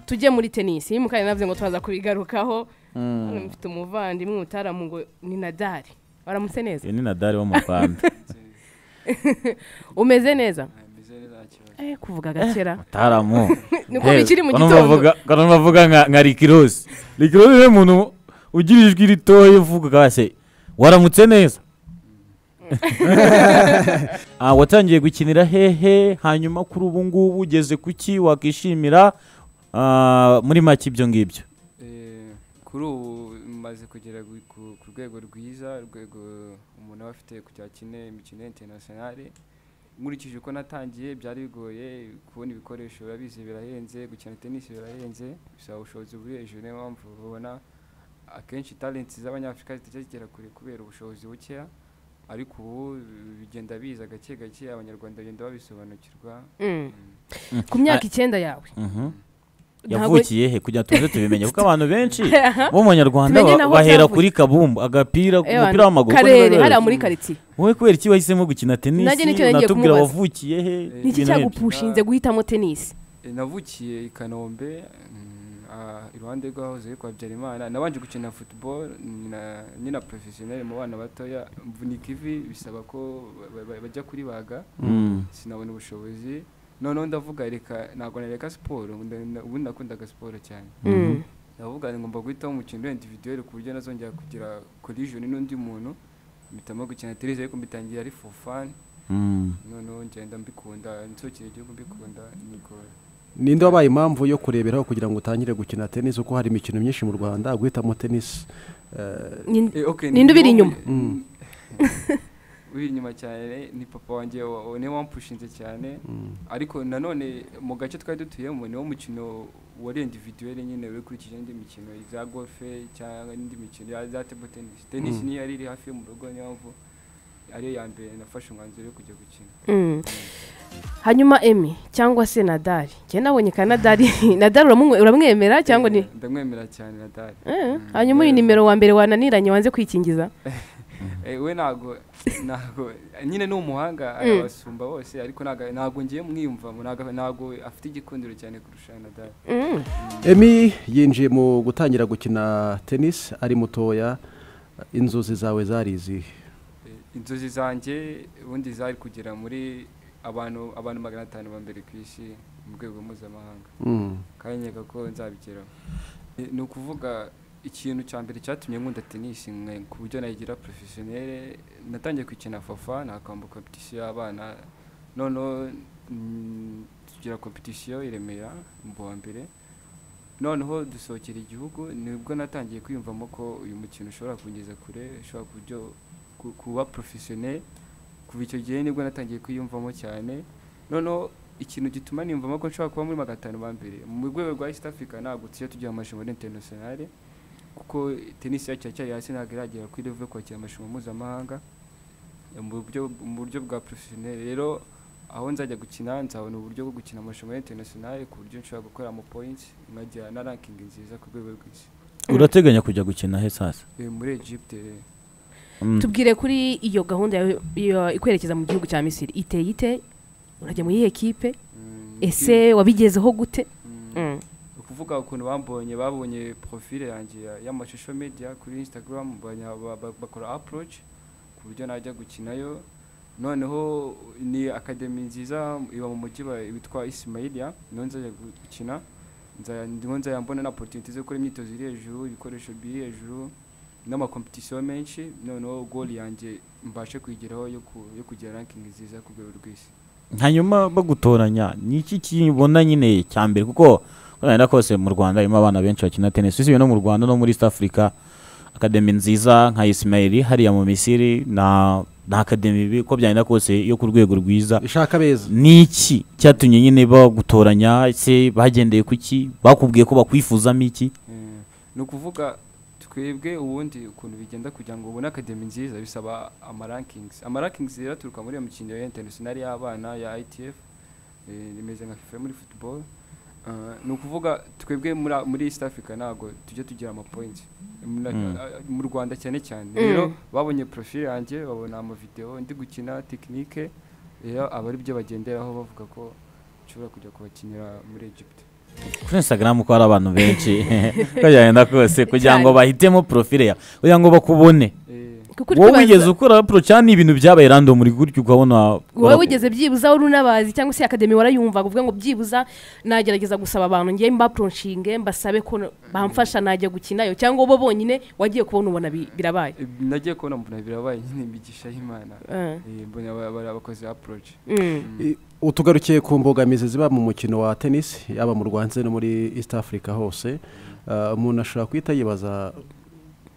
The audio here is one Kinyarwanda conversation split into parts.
tujye muri tenisi iyo mukanya navuze ngo turaza kubigarukaho hano mfite umuvandimwe umutaramu ngo ni nadari waramutse neza uyu ni nadari wo mu rwanda umeze neza meze neza nta kibazo eh kuvuga gakera mutaramu niko bikiri mu Bano gitondo bavuga- bano bavuga nka nka rikirosi rikirosi ni umuntu ugira ijwi ritoya uvuga se waramutse neza Ah, watangiye gukinira hehe hanyuma kuri ubu ngubu ugeze ku ki wakishimira Ah, muri make ibyo ngibyo Eh, kuri ubu maze kugera gu- ku ku rwego rwiza urwego umuntu aba afite kugira akine imikino interinasiyonari nkurikije uko natangiye byari bigoye kubona ibikoresho urabizi birahenze gukina tenisi birahenze bisaba ubushobozi buri hejuru niyo mpamvu ubona akenshi talenti z'abanyafurika zitajya zigera kure kubera ubushobozi bukeya ariko ubu bigenda biza gake gake abanyarwanda bagenda babisobanukirwa Mm. ku myaka Ah. icyenda yawe Mhm. ntabwo- yavukiye he kugira ngo tuze tubimenye kuko abantu benshi bo mu banyarwanda Tumenye ba- naho bahera byavuye. kuri kabumbu agapira Ewana, umupira w'amaguru uko karere biba hariya bimeze. muri karitsiye wowe kubera iki wahisemo gukina tenisi Nanjye nicyo nagiye unatubwira kumubaza. wavukiye he Ni iki niki ibintu nk'ibyo. cyagupushinze guhitamo tenisi Eh, navukiye i kanombe mm, ah, iruhande rw'ahoze kwa habyarimana nabanje gukina football na- nyina professionel mu bana batoya mvunika ivi bisaba ko ba- ba- bajya kuribaga Mm. sinabona ubushobozi noneho ndavuga reka ntabwo nareka siporo nda- nda- ubundi nakundaga siporo cyane Mm. ndavuga ngomba guhitamo umukino wa individuel ku buryo nazongera kugira collision n'undi muntu mpitamo gukina tennis ariko mbitangira ari for fun Mm. noneho ngenda mbikunda nsukira igihugu mbikunda niko ninde wabaye impamvu yo kureberaho kugira ngo utangire gukina tenisi kuko hari imikino myinshi mu rwanda guhitamo tenisi eh, Ni- Eh, okay, Ninde ubiri niwo- inyuma? Mm. ubiri inyuma cyane ni papa wanjye wa- wa- niwe wampushinze cyane mm. ariko nanone mu gace twari dutuyemo niwo mukino wari individuel nyine ukurikije indi mikino za golfe cyangwa indi mikino ya- za table tennis tennis Mm. niyo yari iri hafi yo mu rugo niyo mpamvu ariyo ya mbere nafashe umwanzuro wo kujya gukina Mm. hanyuma emi cyangwa se nadari njye nabonye ka nadari nadari uramumwe- uramwemera cyangwa ni Eh, ndamwemera cyane nadari Eh, Mm. hanyuma uyu Yeah. nimero wa mbere wananiranye wanze kwikingiza Eh, we ntago ntago nyine ni umuhanga arabasumba bose ariko ntago- ntago ngiye mwiyumvamo ntago- ntago afite igikundiro cyane kurusha nadari Mm. emi yinjiye mu gutangira gukina tenisi ari mutoya inzozi zawe zari izihe Eh, inzozi zanjye ubundi zari kugera muri abantu abantu magana atanu ba mbere ku isi mu rwego mpuzamahanga Mm. kandi nkeka ko nzabigeraho Eh, ni ukuvuga ikintu cya mbere cyatumye nkunda tenisi nka- ku buryo nayigira porofesiyonere natangiye kwikina fafa nakamba kompetisiyo y'abana noneho mm, tugira kompetisiyo i Remera mu wa mbere noneho dusohokera igihugu nibwo natangiye kwiyumvamo ko uyu mukino ushobora kungeza kure ushobora ku buryo ku- kuba porofesiyoneri kuva icyo gihe nibwo natangiye kwiyumvamo cyane noneho ikintu gituma niyumvamo ko nshobora kuba muri magana atanu ba mbere mu rwego rwa east africa ntabwo tujya tugira amashanyarazi internationale kuko tenisi yacu iracyari hasi ntabwo iragera kuri level yo kwakira amashanyarazi mpuzamahanga Eh, mu buryo mu buryo bwa porofesiyoneri rero aho nzajya gukina nzabona uburyo bwo gukina amashanyarazi internationale ku buryo nshobora gukora ama points nkagira na ranking nziza ku rwego rw'isi urateganya kujya gukina he sasa Eh, muri egypte eh, Mm. tubwire kuri iyo gahunda yawe iyo ikwerekeza mu gihugu cya misiri iteye ite urajya muri iyi ekipe mm, ese wabigezeho gute mm, Mm. ukuvuga ukuntu bambonye babonye profile yanjye ya- y'amashusho media kuri instagram banya- ba- ba- bakora approach ku buryo najya gukinayo noneho ni akademi nziza iba mu mujyi wa- witwa ismailia niho nzajya gu- gukina Nza- ndiho nzajya mbona na opportunity zo gukora imyitozo iri hejuru ibikoresho biri hejuru n'amakompetisiyo menshi noneho goal yanjye mbashe kuyigeraho yo ku- yo kugira ranking nziza ku rwego rw'isi hanyuma bagutoranya ni iki kibona nyine cya mbere kuko urabona kose mu rwanda harimo abana benshi bakina tenisi usibye no mu rwanda no muri east africa akademi nziza nka isimayiri hariya mu misiri na na akademi bi- uko byagenda kose yo ku rwego rwiza ishaka beza ni iki cyatumye nyine bagutoranya se bagendeye ku ki bakubwiye ko bakwifuzamo iki Eh, ni ukuvuga twebwe ubundi ukuntu bigenda kugira ngo ubone akademi nziza bisaba amarankings amarankings rero aturuka muri iyo mikino ya interinasiyonari y'abana ya itf eh, rimeze nka fifa yo muri football Eh, ni ukuvuga twebwe muri a- muri east africa ntabwo tujya tugira amapoints Mu- na- Mm. a- mu rwanda cyane cyane Mm. rero babonye profile yanjye babona amavideo ndi gukina tekinike rero aba ari byo bagenderaho bavuga ko nshobora kujya kubakinira muri egypt kuri instagram ko hari abantu benshi uko byagenda kose kugira ngo bahitemo profile yawe kugira ngo bakubone Eh, kuko uri wowe kubaza- wigeze ukora approach ni ibintu byabaye random uri gutyo ukabona wowe wigeze byibuza wari unabazi cyangwa se akademi warayumvaga uvuga ngo byibuza nagerageza gusaba abantu ngiye mbaporonshinge mbasabe ko bamfasha najya gukinayo cyangwa bo bonyine wagiye kubona ubona bi- birabaye eh, nagiye kubona mbona birabaye nyine imigisha y'imana Eh, Eh, mbona ba- bari abakozi approach mm. utugarukiye ku mbogamizi ziba mu mukino wa tennis yaba mu rwanda ndetse no muri east africa hose Uh, umuntu ashobora guhita yibaza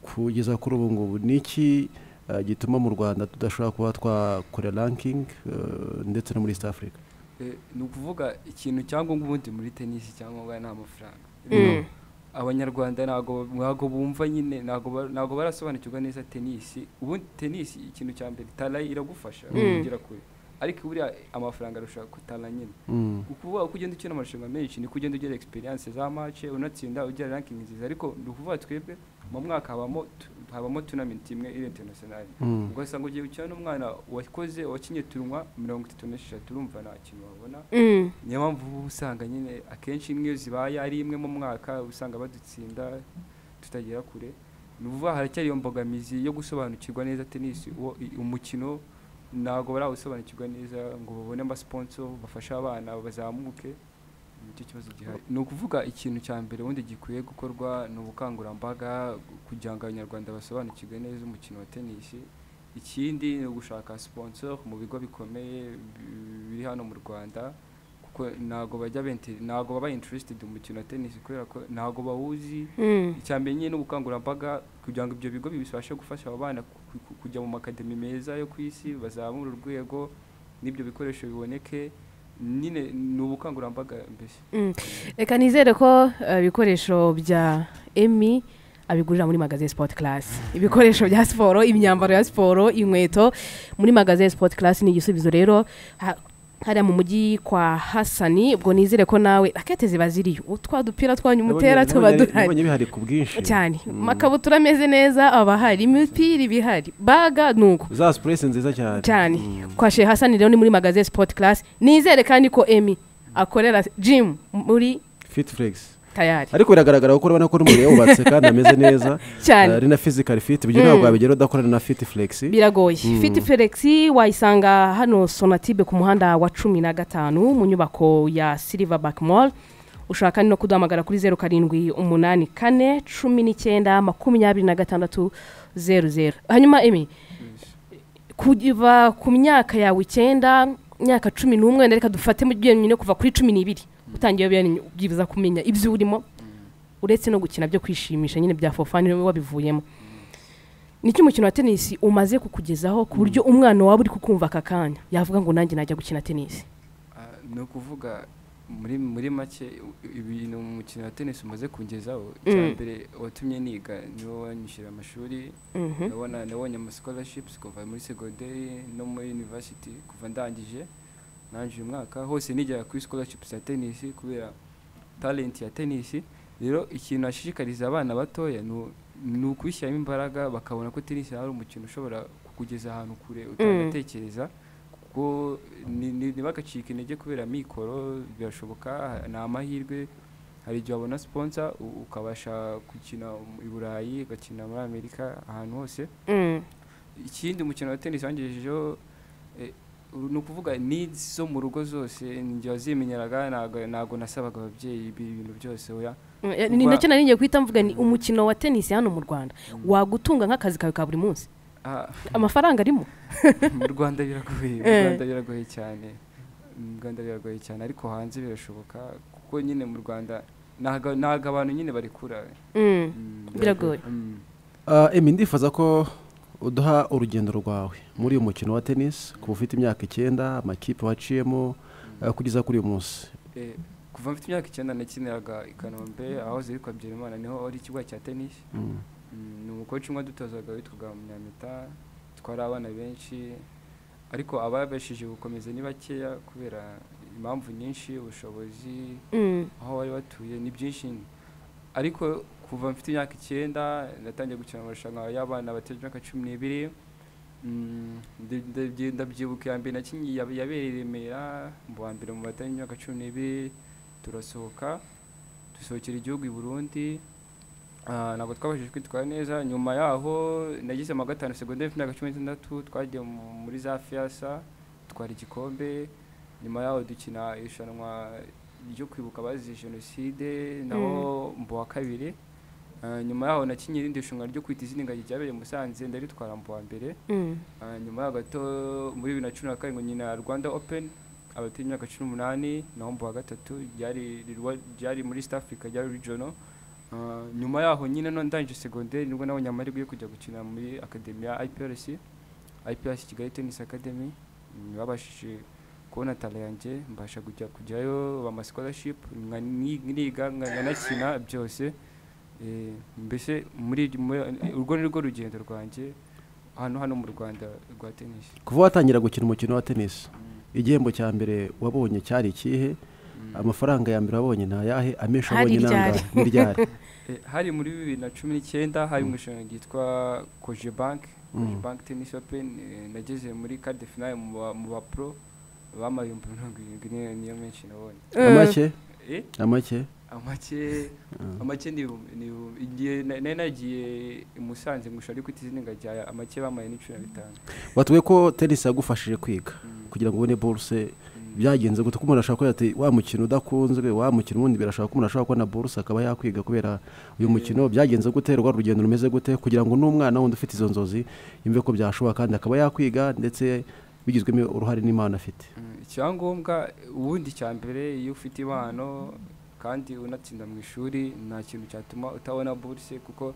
kugeza kuri ubu ngubu ni iki uh, gituma mu rwanda tudashobora kuba twakora ranking uh, ndetse no muri east africa Eh, ni ukuvuga ikintu cyangwa ubundi muri tenisi cyangwa ni amafaranga Mm. abanyarwanda ntago ntago bumva nyine ntago ba- ntago barasobanukirwa neza tenisi ubundi tenisi ikintu cya mbere tara iragufasha Mm. kugera kure ariko buriya amafaranga arusha kutara nyine Mm. ukuvuga uko ugenda ukina amarushanwa menshi niko ugenda ugira experience za match unatsinda ugira ranking nziza ariko ni ukuvuga twebwe mu mwaka habamo tu- habamo tournament imwe iri international Mm. ugasanga ugiye gukina n'umwana wakoze wakinye turunwa mirongo itatu n'esheshatu urumva nta kintu wabona Mm. niyo mpamvu uba usanga nyine akenshi imwe iyo zibaye ari imwe mu mwaka uba usanga badutsinda tutagera kure ni ukuvuga haracyari iyo mbogamizi yo gusobanukirwa neza tenisi uwo i- umukino ntabwo barawusobanukirwa neza ngo babone amasponso bafashe abana bazamuke nicyo kibazo gihari ni ukuvuga ikintu cya mbere ubundi gikwiye gukorwa ni ubukangurambaga kugira ngo abanyarwanda basobanukirwe neza umukino wa tenisi ikindi ni ugushaka sponsor mu bigo bikomeye bi- biri hano mu rwanda kuko ntabwo bajya benti ntabwo baba interested mu mukino wa tenisi kubera ko ntabwo bawuzi Mm. icya mbere nyine n'ubukangurambaga kugira ngo ibyo bigo bibashe gufasha abo bana ku- ku- kujya mu makademi meza yo ku isi bazamura urwego n'ibyo bikoresho biboneke nyine ni ubukangurambaga mbese Mm. reka nizere ko eh, ibikoresho bya emi abigurira muri magaze sport class ibikoresho bya siporo imyambaro ya siporo inkweto muri magaze sport class ni igisubizo rero Ha- hariya mu mujyi kwa hasani ubwo nizere ko nawe rakete ziba ziriyo utwa dupira twanyu mutera Nabonye- tuba nabonye- duhari nabonye bihari ku bwinshi cyane amakabutura ameze neza aba hari imipira iba ihari baga ni uko za sipuresi nziza cyane cyane kwa shehe hasani rero ni muri magaze sport class nizere kandi ko emi akorera gym muri fit flex tayari ariko biragaragara kuko urabona ko n'umubiri yawubatse kandi ameze neza cyane Uh, ari na physical fit ibyo ntabwo wabigera udakorana na fit flex biragoye fiti felix wayisanga hano sonatibe ku muhanda wa cumi na gatanu mu nyubako ya silverback mall ushaka no kuduhamagara kuri zeru karindwi umunani kane cumi n'icyenda makumyabiri na gatandatu zeru zeru hanyuma emi kuva ku myaka yawe icyenda myaka cumi n'umwe reka dufate mu byonyine kuva kuri cumi n'ibiri utangiye ubyanyu- ubyibuza kumenya ibyo urimo uretse no gukina byo kwishimisha nyine bya fofani wowe wabivuyemo nicyo umukino wa tenisi umaze kukugezaho ku buryo umwana waba uri kukumva aka kanya yavuga ngo nanjye najya gukina tenisi Ah, ni ukuvuga muri muri make u- ibintu umukino wa tenisi umaze kungezaho icya Mm. mbere watumye niga niwo wanyishyura amashuri Mhm. nabona nabonye ama scholarships kuva muri secondary no muri university kuva ndangije nangije umwaka hose nigera kuri scholarships ya tennis kubera talent ya tennis rero ikintu ashishikariza abana batoya ni u- ni ukwishyiramo imbaraga bakabona ko tennis ari umukino ushobora kukugeza ahantu kure utanatekereza kuko ni- ni- ntibagacike intege kubera mikoro birashoboka ni amahirwe hari igihe wabona sponsor u- ukabasha gukina i Burayi ugakina muri Amerika ahantu hose Mm. ikindi umukino wa tenisi wangejejeho eh, uru- ni ukuvuga needs zo mu rugo zose njye wazimenyeraga ntabwo ntabwo nasabaga ababyeyi ibi bintu byose oya Mm, ni Kuba- nacyo nari ngiye guhita mvuga ni umukino wa tenisi hano mu rwanda wagutunga nk'akazi kawe ka buri munsi Ah, amafaranga arimo mu rwanda biragoye mu Eh. rwanda biragoye cyane mu rwanda biragoye cyane ariko hanze birashoboka kuko nyine mu rwanda ntago ntago abantu nyine barekura Mm. Mm, Biragoye. Mm. Uh, emi ndifuza ko uduha urugendo rwawe muri uyu mukino wa tennis kuba ufite imyaka icyenda amakipe waciyemo uh, kugeza kuri uyu munsi Eh, kuva mfite imyaka icyenda nakiniraga i kanombe aho zitwa byerimana niho ari ikibuga cya tenisi Mm. Mm, ni umukoci umwe dutozaga witwaga munyamita twari abana benshi ariko ababashije gukomeza ni bakeya kubera impamvu nyinshi ubushobozi Mm. aho bari batuye ni byinshi ariko kuva mfite imyaka icyenda natangiye gukina amarushanwa y'abana bateje imyaka cumi n'ibiri Mm, ndi- ndi- ndabyibuka iya mbere nakinnye yab- yabereye i Remera mu wa mbere mu bateje imyaka cumi n'ibiri turasohoka dusohokera igihugu i burundi Ah, ntabwo twabashije kwitwara neza nyuma yaho nagize ama gatanu segonderi mfite imyaka cumi n'itandatu twagiye mu- muri za fiyasa twara igikombe nyuma yaho dukina irushanwa ryo kwibuka abazize jenoside naho mbu wa kabiri Ah, nyuma yaho nakinye irindi rushanwa ryo kwita izina ingagi ryabereye i musanze ndaritwara mbu wa mbere Mm. Ah, nyuma yaho gato muri bibiri na cumi na karindwi nyina rwanda open abafite imyaka cumi n'umunani naho mbu wa gatatu ryari rirwa- ryari muri east africa ryari regional Ah, nyuma yaho nyine no ndangije segonderi nibwo nabonye amahirwe yo kujya gukina muri akademi ya iprc iprc kigali tennis academy Mm, babashije kubona tala yanjye mbasha kujya kujyayo bama scholarship nka- ni- niga nka- nkanakina byose Eh, mbese muri muri- urwo ni rwo rugendo rwanjye hano hano mu rwanda rwa tennis kuva watangira gukina umukino wa tennis igihembo cya mbere wabonye cyari ikihe amafaranga ya mbere wabonye ntayahe amesha Hari abonye iryari. nangahe n'iryari Eh, hari muri bibiri na cumi n'icyenda hari mu irushanwa ryitwa koje banki koje Mm. banki tennis open eh, nageze muri card de finale mu ba- mu bapro bamaye ibihumbi mirongo irindwi niyo niyo menshi nabonye Mm. amake Eh, amake amake amake ni ibihumbi- ni ibihumbi- igihe na- nari nagiye i musanze ngusha ariko itizina ngajya amake bamaye ni cumi na bitanu batubwiye ko tenisi yagufashije kwiga Mm. kugira ngo ubone buruse Mm. byagenze gute ko umuntu ashobora kuba yati wa mukino udakunzwe wa mukino ubundi birashobora ko umuntu ashobora kubona buruse akaba yakwiga kubera uyu mukino byagenze gute rwa urugendo rumeze gute kugira ngo n'umwana wundi ufite izo nzozi yumve ko byashoboka kandi akaba yakwiga ndetse bigizwemo uruhare n'imana afite Mm, icyangombwa ubundi cya mbere iyo ufite impano kandi unatsinda mu ishuri nta kintu cyatuma utabona buruse kuko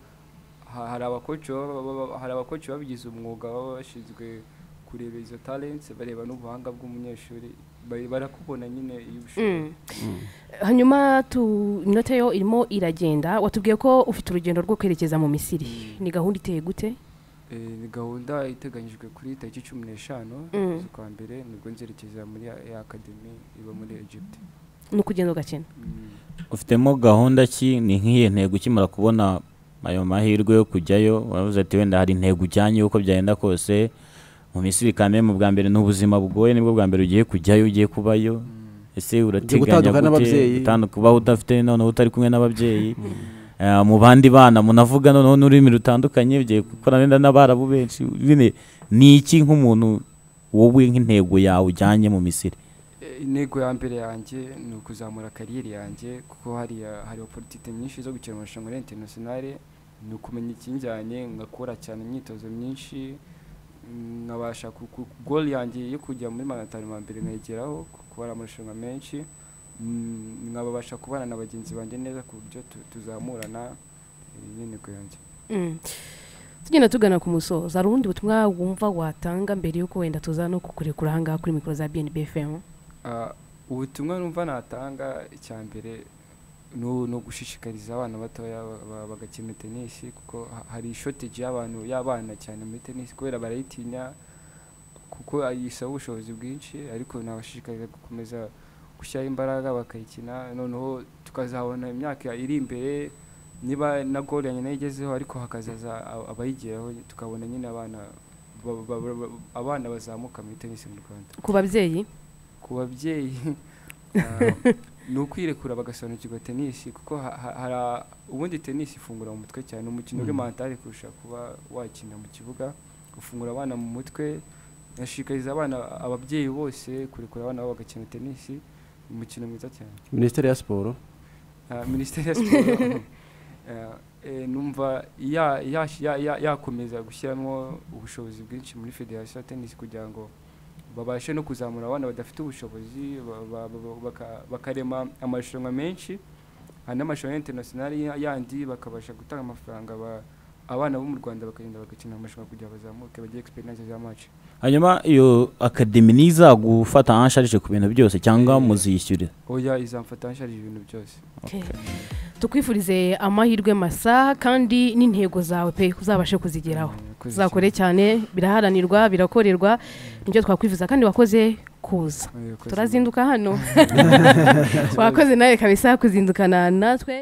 ha- hari abakoci baba- baba- baba- hari abakoci babigize umwuga baba bashinzwe kureba izo talents bareba n'ubuhanga bw'umunyeshuri bari- barakubona nyine iyo ubishoboye Mm. hanyuma tu inote yo irimo iragenda watubwiye ko ufite urugendo rwo kwerekeza mu misiri Mm. ni gahunda iteye gute Eh, ni gahunda iteganyijwe kuri tariki cumi n'eshanu Mm. z'ukwa mbere nibwo nzerekeza muri ya ya akademi iba muri egypt ni ukugenda ugakina Mm. ufitemo gahunda ki ni nk'iyo ntego ukimara kubona ayo mahirwe yo kujyayo wavuze ati wenda hari intego ujyanye uko byagenda kose mu misiri kame mu bwa mbere ni ubuzima bugoye nibwo bwa mbere ugiye kujyayo ugiye kubayo ese urateganya gutandukana n'ababyeyi. utandu- kuba udafite noneho utari kumwe n'ababyeyi Eh, mu bandi bana munavuga noneho n'ururimi rutandukanye ugiye gukora nenda n'abarabu benshi nyine ni iki nk'umuntu wowe nk'intego yawe ujyanye mu misiri Eh, intego ya mbere yanjye ni ukuzamura kariyeri yanjye kuko hariya hari oporitite nyinshi zo gukina amarushanwa ya interinasiyonari ni ukumenya ikinjyanye nkakora cyane imyitozo myinshi mm, nkabasha ku- ku- goli yanjye yo kujya muri maratari ma mbere nkayigeraho kuko hari amarushanwa menshi mm, nkabasha kubana na bagenzi banjye neza ku buryo tu- tuzamurana eh, niyo ntego yanjye Mm. tugenda tugana ku musozo hari ubundi butumwa wumva watanga mbere y'uko wenda tuza no kukurekura ahangaha kuri mikoro za bnb fm Ah, ubutumwa numva natanga icya mbere ni u- ni ugushishikariza abana batoya ba- ba- bagakina tenisi kuko ha- hari shotage y'abantu y'abana cyane muri tenisi kubera barayitinya kuko ay- isaba ubushobozi bwinshi ariko nabashishikariza gukomeza gushyiraho imbaraga bakayikina noneho tukazabona imyaka iri imbere niba na gol yanjye nayo igezeho ariko hakazaza a- abayigeraho tukabona nyine abana ba- ba- ba- ba- abana bazamuka muri tenisi mu rwanda ku babyeyi ku babyeyi ah, ni ukwirekura bagasobanukirwa tenisi kuko ha- ha- hari a- ubundi tenisi ifungura mu mutwe cyane umukino uri mantari kurusha kuba wakina mu kibuga ufungura abana mu mutwe ashikariza abana ababyeyi bose kurekura abana babo bagakina tenisi umukino mwiza cyane minisiteri ya siporo Ah, minisiteri ya siporo ah, eh, numva ya- yash- ya- ya- yakomeza gushyiramo ubushobozi bwinshi muri federasiyo ya tenisi kugira ngo babashe no kuzamura abana badafite ubushobozi ba- ba- ba- baka- bakarema amarushanwa menshi hari n'amarushanwa interinasiyonari ya- yandi bakabasha gutanga amafaranga ba- abana bo mu rwanda bakagenda bagakina amarushanwa kugira ngo bazamuke bagire experience za match hanyuma iyo akademi nizagufata ansharije ku bintu byose cyangwa Eh. muzishyurira oya izamfata nsharije ibintu byose tukwifurize amahirwe masa kandi n'intego zawe pe uzabashe kuzigeraho Eh, koze uzakore cyane biraharanirwa birakorerwa nibyo twakwifuza kandi wakoze kuza cyane. Eh, koze cyane. turazinduka hano wakoze nawe kabisa kuzindukana natwe